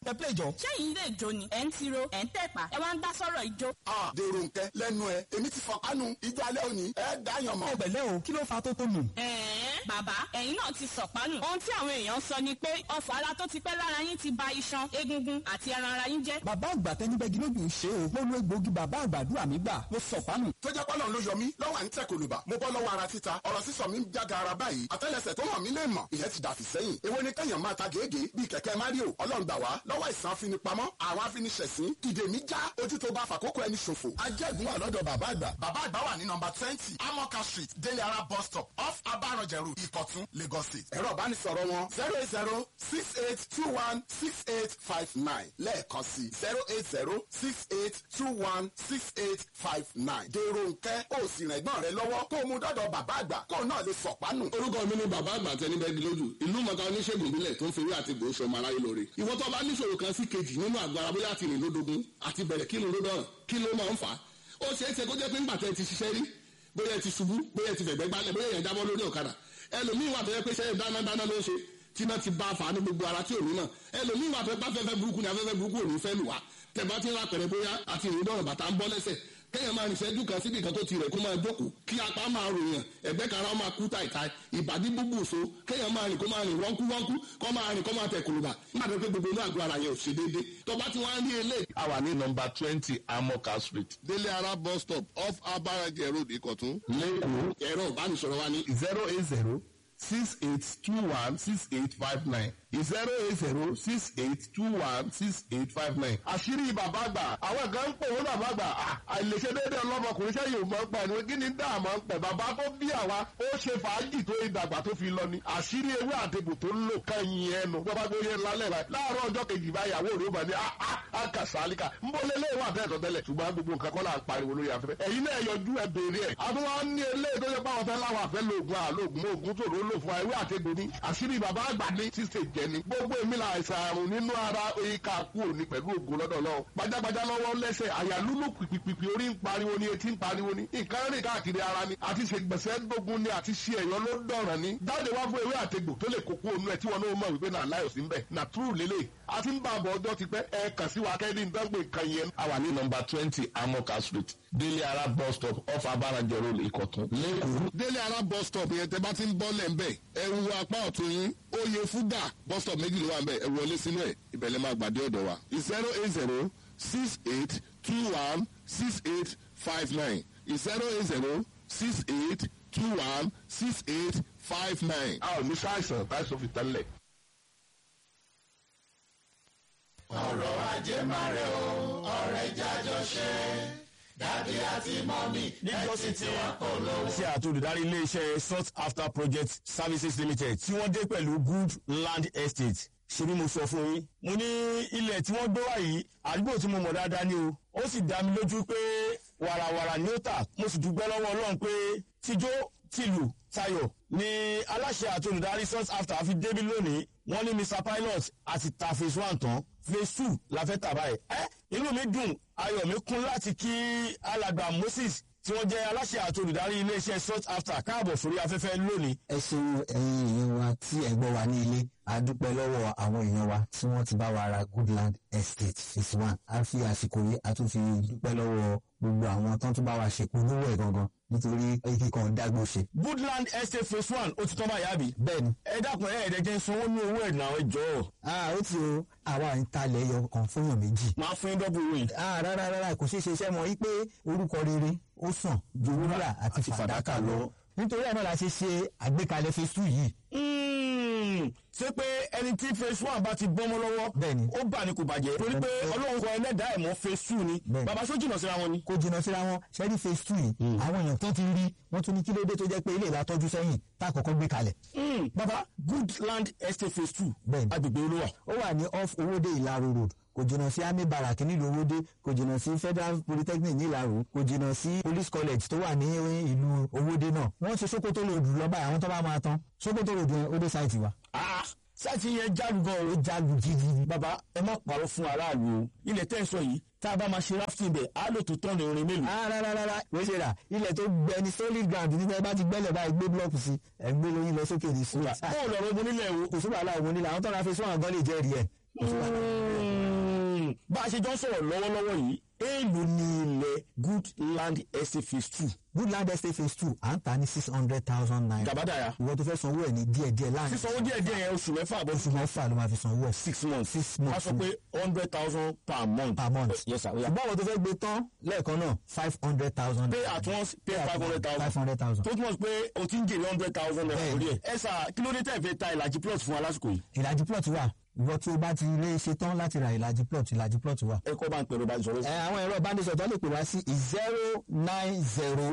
ẹ play jọ. ṣẹ́yìn ilé ìjó ni ẹ̀ ń tiro ẹ̀ ń tẹ̀pà ẹ wá ń dá sọ́rọ̀ ìjó. a dèrò nkẹ lẹ́nu ẹ èmi ti fọ kánú ijó alẹ́ òní ẹ dáyàn mọ́. ẹ pẹ̀lẹ́ o kí ló fa tó tó nù. ẹ̀ẹ́n bàbá ẹ̀yin náà ti sọ̀pánù. ohun tí àwọn èèyàn sọ ni pé ọfọ̀ ara tó ti pẹ́ lára yín ti ba iṣan egungun àti ẹran ara yín jẹ́. bàbá àgbà tẹnibẹ́gi lójú ń ṣe o. mo lo egbòogi bàbá àgbàdúrà mi gbà mo sọ̀pánù. tó jẹ́ pọ́lọ́ ló yọ mí lọ́wọ́ à ń tẹ̀ kòlùbà mo bọ́ lọ́wọ́ ara títa ọ̀rọ̀ sísọ mi ń jága ara báyìí àtẹ́lẹsẹ̀ tó hàn mí lè mọ̀ ìyẹn ti dàfí sẹ́yìn èwo ni kẹ́yàn máa ta gègé bíi kẹ̀kẹ́ mario ọlọ́run gbà wá lọ́wọ́ ìsàn afinipamọ́ àwọn afiniṣẹ̀sín ìdè mi já ojú tó bá fàkókò ẹni ṣòfò ajẹ́gun wà lọ́dọ̀ bàbá àgbà bàbá àgbà wà ní nọmba twenty amoka street délé ara bus stop off abaranjẹrù ìkọ̀tún lagos state ẹ̀rọ ìbánisọ̀rọ̀ wọn zero eight zero six eight two one six eight five nine lẹ́ẹ̀kan sí zero eight zero six eight two one six eight five nine dèrò nkẹ́ ó sì rìn ẹ̀gbọ́n rẹ lọ́wọ́ kó o mú dọ́dọ̀ bàbá àgbà kó o náà lè sọ̀pánù. orúkọ mi ni bàbá àgbà tẹni bẹ́ẹ̀ lójú ìlú mọ̀ká oníṣègùn ìbílẹ̀ tó ń fewé àti gbòó sọmọ aráyé lóore ìwọ tó bá níṣòro kan sí kejì nínú àgọ́ ara bóyá àti ìrìnlódógún àti bẹ̀rẹ̀ kí ló dọ̀rọ̀ kí ló máa ń fà á ó ṣeé ṣe kó jẹ́ pé ńgbà tẹ́ ti ṣiṣẹ́ rí bóyá ti ṣubú bóyá ti fẹ̀gbẹ́ gbálẹ̀ bóyá yẹn jábọ́ lórí ọ̀kadà ẹlòmíì wà tó yẹ pé ṣẹ́ dáná dáná ló ń ṣe tí náà ti bá a fà á ní gbogbo ara tí ò ní náà ẹlòmíì wà tó yẹ pé afẹ́fẹ́ burúkú ni afẹ́fẹ́ burúkú ò ní fẹ́ lù wá tẹ̀bá ti ń ra pẹ̀rẹ̀ bóyá àti ìrìndọ̀rọ̀ bàtà ń bọ́ lẹ́sẹ̀ kéèyàn máa rìnṣẹ́jú kan síbi kan tó ti rẹ̀ kó máa jókòó kí apá máa ròyàn ẹ̀gbẹ́ kan ara máa kú tàìtàì ìbàdí búbù so kéèyàn máa rìn kó máa rìn wọ́nkú wọ́nkú kó máa rìn kó máa tẹ̀ kùlùbà nígbà tó pé gbogbo inú àgọ́ ara yẹn ò ṣe déédéé tó bá ti wá rí eléyìí. a wà ní nọmba twenty amoka street délé ara bus stop off abarajẹ road ìkọ̀tún. lẹ́kọ̀ọ́ ẹ̀rọ ìbánisọ̀rọ̀ wa ní zero eight zero six eight two one six eight five nine zero eight zero six eight two one six eight five nine. àṣírí bàbá àgbà àwọn kan ń pè wọ́n bàbá àgbà àìlèṣe déédéé ọlọ́mọkùnrin sẹ́yìn ò máa ń pẹ̀ ní kí ni dáàmú ń pẹ̀ bàbá tó bí àwa ó ṣe fàájì tó ìdàgbà tó fi lọ ni àṣírí ewé àtẹ̀bù tó ń lò kẹ́yìn ẹnu bàbá tó yẹ lálẹ́ rẹ̀ láàárọ̀ ọjọ́ kejì báyàwó rẹ̀ ó bá ní àkàsálíkà ń bọ́ lé léwà tẹ́tọ̀ tẹ́lẹ̀ ṣùgbọ́n gbogbo nǹkan kọ́ là ń pariwo lórí afẹ́fẹ́ ẹ̀yin náà yọjú ẹ béèrè ẹ̀ àtúwọ́n ní eléyìí tó yẹ pé àwọn fẹ́ láwọn àfẹ́ lóògùn àlóògùn oògùn tó ló lò fún ewé àtẹ̀gbò ní àṣírí bàbá àgbà ní sísè jẹ ni gbogbo èmi là àìsàn àrùn nínú ara ìka kú òní pẹ̀lú ògùn lọ́dọ̀ lọ́wọ́ gbajàgbajà lọ́wọ́ lẹ́sẹ̀ àyà lúlù pìpìpì orí ń pariwo ni etí ń pariwo ni nǹkan rìn káàkiri ara ni àti ṣègbèsè gbógun ni àti ṣe ẹ̀yọ́ ló dọ̀ràn ni jáde wá fún ewé àtegbò tó lè kókó onú ẹ tí wọn náà mọ̀ wípé náà láyọ̀ sí ń bẹ̀ nà túrù lélẹ̀ àti ń bá àbọ̀ ọjọ́ ti pẹ́ ẹ kàn sí wa kẹ́ni dángbò nǹkan yẹn. a wà ní nọmba twenty amoka street délé ara bus stop off abarajẹ road ìkọ̀tún lẹ́kọ̀ọ́. délé ara bus stop yẹn tẹ bá ti ń bọ́ lẹ̀ ń bẹ̀ ẹ wo apá ọ̀tún yín oyè fúgà bus stop méjì ló wà ń bẹ̀ ẹ wọlé sínú ẹ̀ ìbẹ̀lẹ̀ máa gbàdé ọ̀dọ̀ wa zero eight zero six eight two one six eight five nine zero eight zero six eight two one six eight five nine. a ò ní sáìsàn táìsàn fi tẹ́lẹ̀. ọ̀rọ̀ ajé máa rẹ̀ o ọ̀rẹ́ jájọ ṣe dádì àti mọ́mì níjọ́sí tí ṣe àti olùdarí iléeṣẹ́ sought after project services limited tí wọ́n dé pẹ̀lú good land estate ṣe bí mo sọ fún yín mo ní ilẹ̀ tí wọ́n gbé wá yìí àdúgbò tí mo mọ̀ dáadáa ni o ó sì dá mi lójú pé wàràwàrà ni ó tà mo sì dúpẹ́ lọ́wọ́ ọlọ́run pé tíjó tìlù tayọ̀ ni aláṣẹ àti olùdarí sought after fi débi lónìí wọ́n ní mr pilot àti ta phase one tán phase two la fẹ́ tà báyìí ẹ́ inú mi dùn ayọ̀ mi kún láti kí alàgbà moses tí wọ́n jẹ́ aláṣẹ àti olùdarí iléeṣẹ́ sought after káàbọ̀ sórí afẹ́fẹ́ lónìí. ẹ ṣeun ẹyin èèyàn wa tí ẹ gbọ́ wa ní ilé a dúpẹ́ lọ́wọ́ àwọn èèyàn wa tí wọ́n ti bá wa ra goodland estate phase one a fi àsìkò yìí a tún fi dúpẹ́ lọ́wọ́ gbogbo àwọn tó ń tún bá wa ṣèpolówó ẹ̀ gangan nítorí igi kan dágbó ṣe. goodland estate phase one ó ti tán báyìí àbí. bẹ́ẹ̀ni. ẹ dákun ẹ ẹ̀ẹ́dẹ́jẹ́ sanwó ní owó ẹ̀ náà ẹ jọ̀ọ́. a ó ti o àwa ń talẹ̀ ẹyọ kan fún yàn méjì. máa fún yín dọ́bù owó yìí. a rárá rárá kò ṣeé ṣe iṣẹ́ mọ́ yí pé orúkọ rere ó sàn ju wúrà àti fàdákà lọ. nítorí ẹ̀ náà la ṣe ṣe àgbékalẹ̀ phase two yìí. ṣé pé ẹni tí phase one bá ti bọ́mọ lọ́wọ́ bẹ́ẹ̀ni ó bà ní kò bàjẹ́ torí pé ọlọ́run kọ ẹlẹ́dàá ẹ̀ mọ́ phase two ni bàbá sọ jìnnà síra wọn ni. kò jìnnà síra wọn ṣẹ́rí phase two yìí àwọn èèyàn tó ti rí wọ́n tún ní kí ló dé tó jẹ́ pé ilé ìlà tọ́jú sẹ́yìn tá a kọ́kọ́ gbé kalẹ̀. bàbá good land estate phase two bẹ́ẹ̀ni agbègbè olówà. ó wà ní off owóde ìlàró road kò jìnnà sí army barrack nílùú owóde kò jìnnà sí federal polytechnic nílàró kò jìnnà sí police college tó wà ní ìlú owóde náà wọ́n ṣe sokoto road lọ́ba àwọn tó bá máa tán sokoto road yẹn ó dé sáìtì wa. sáìtì yẹn jálu gan o. ó jálu gidi. bàbá ẹ má parọ́ fún aráàlú o ilẹ̀ tẹ́ ẹ sọ yìí tá a bá máa ṣe rafting bẹ̀ á lò tó tán ní orin mélòó. rárá rárá wọ́n ṣe rà ilẹ̀ tó gbẹ ní solid ground nígbà bá ti gbẹ́lẹ̀ báyìí gbé blọọkù sí ẹ̀ ń gbé lóyún lọ sókè ní sùúrù. bó o lọ rọ ogun nílẹ̀ o. kò sí wàhálà ogun nílẹ̀ àwọn tó ra fi sún àgọ́ lè jẹ́rìí ẹ̀. Hmm. bá a ṣe jọ ń sọ̀rọ̀ lọ́wọ́lọ́wọ́ yìí èèlò ní ilẹ̀ good land estate phase two woodland estate phase two à ń tà ní six hundred thousand naira. gàbádàyà ìwọ tó fẹ́ sanwó ẹ̀ ní díẹ̀díẹ̀ láàrin. sísanwó díẹ̀ díẹ̀ yẹn oṣù mẹ́fà àbọ̀ oṣù mẹ́fà ló máa fi sanwó ẹ̀. six months six a months sọ pé hundred thousand per month per month. yes sir oya ṣùgbọ́n àwọn tó fẹ́ gbé tán lẹ́ẹ̀kan náà five hundred thousand. pay at once pay five hundred five thousand hundred thousand. tó túmọ̀ sí pé o ti ń jèrè hundred thousand naira Bẹ́ẹ̀ni. lórí ẹ̀ ẹ sà kí ló dé tẹ̀ fẹ́ ta ìlàjì plot fún wa lásìkò yìí ìlàjì plot wà ìwọ tí o bá ti lè ṣe tán láti ra ìlàjì plot ìlàjì plot wà. ẹ kọ́ bá ń pẹ̀lú bá ń sọ̀rọ̀ ẹ àwọn ẹ̀rọ ìbánisọ̀rọ̀ tó lè pè wá sí zero nine zero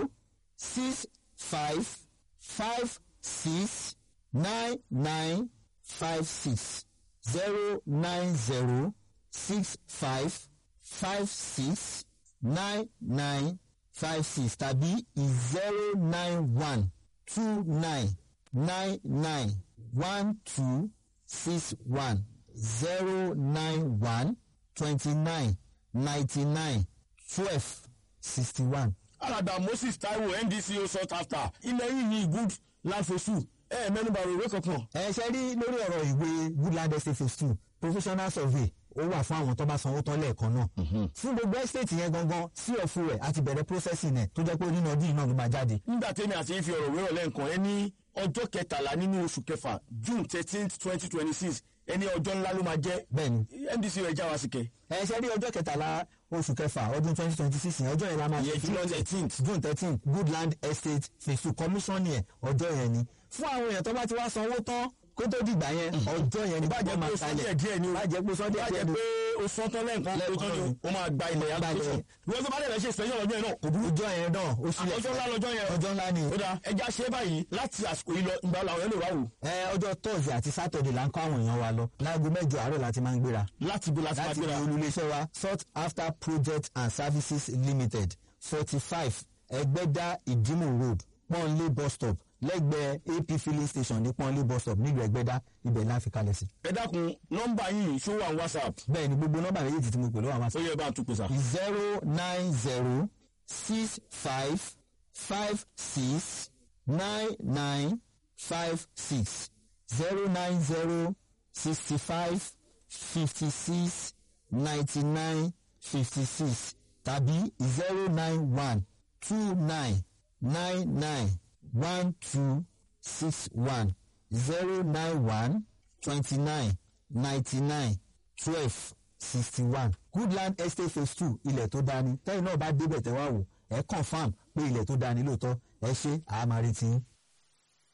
six five five six nine nine five six zero nine zero six five five six nine nine five six tàbí zero nine one two nine nine nine one two six one zero nine one twenty nine ninety nine twelve sixty one. alàgbà moses taiwo ndco sought after ilẹ̀ yìí ní good land phase two ẹ ẹ mẹ́nuba rẹ̀ ìwé kankan ẹ ṣe rí lórí ọ̀rọ̀ ìwé woodland estate phase two professional survey ó wà fún àwọn tó bá sanwó tán lẹ́ẹ̀kan náà fún gbogbo estate yẹn gangan sí ọ̀fun rẹ̀ àti bẹ̀rẹ̀ processing ẹ̀ tó jẹ́ pé nínú ọdún yìí náà ló máa jáde. nígbà tẹ́mi àti yín fi ọ̀rọ̀ wérò lẹ́ǹkan ẹ ní ọjọ́ kẹtàlá nínú oṣù kẹfà june thirteen twenty twenty six ẹni ọjọ́ ńlá ló máa jẹ́ bẹ́ẹ̀ni ndc rẹ̀ já wa sí kẹ́ ẹ ṣe rí ọjọ́ kẹtàlá oṣù kẹfà ọdún twenty twenty six yẹn ọjọ́ yẹn la máa Ìyẹn ṣe June filọ́lẹ̀. 13th. june thirteen goodland estate phase two commission yẹn ọjọ́ yẹn ni fún àwọn èèyàn tó bá ti wá sanwó tán kó tó dìgbà yẹn ọjọ́ yẹn ni bàjẹ́ gbogbo pé máa o sọ kalẹ̀ díẹ̀ díẹ̀ ni o bàjẹ́ pé sọ́dẹ̀ bàjẹ́ díẹ̀ ni pé o sọ tán lẹ́ǹkan o tán ni o o máa gba ilẹ̀ Gba ilẹ̀. application ìwé tó bá dẹ̀ fẹ́ ṣe ìsẹ́yìn ọjọ́ yẹn náà kò burú ọjọ́ yẹn náà ó sílẹ̀ ọjọ́ ńlá lọ́jọ́ yẹn ọjọ́ ńlá ni ó dáa ẹja ṣe báyìí láti àsìkò yìí lọ ìgbà làwọn yẹn lè wá wò ẹ ọjọ́ thursday àti saturday là ń kọ́ àwọn èèyàn wa lọ láago mẹ́jọ àárọ̀ láti máa ń gbéra láti bó láti máa láti ní gbéra olùléṣẹ́ wa sought after project and services limited forty five ẹgbẹ́dá ìdímù road pọ́nlé bus stop lẹ́gbẹ̀ẹ́ ap filling station ní pọ́nlé bus stop nílùú ẹgbẹ́dá ibẹ̀ la fi kalẹ̀ sí. ẹ dákun nọ́mbà yìí ṣó wà ní whatsapp bẹ́ẹ̀ ni gbogbo nọ́mbà méjèèjì tí mo pè ló wà wá ó sí. yẹ bá a tún pè sá. zero nine zero six five five six nine nine five six zero nine zero sixty five fifty six ninety nine fifty six tàbí zero nine one two nine nine nine one two six one zero nine one twenty nine ninety nine twelve sixty one goodland estate phase two ilẹ̀ tó dání tẹ́yìn náà bá débẹ̀ tẹ́wá wò ẹ̀ confam pé ilẹ̀ tó dání lóòótọ́ ẹ ṣe àmàrètí.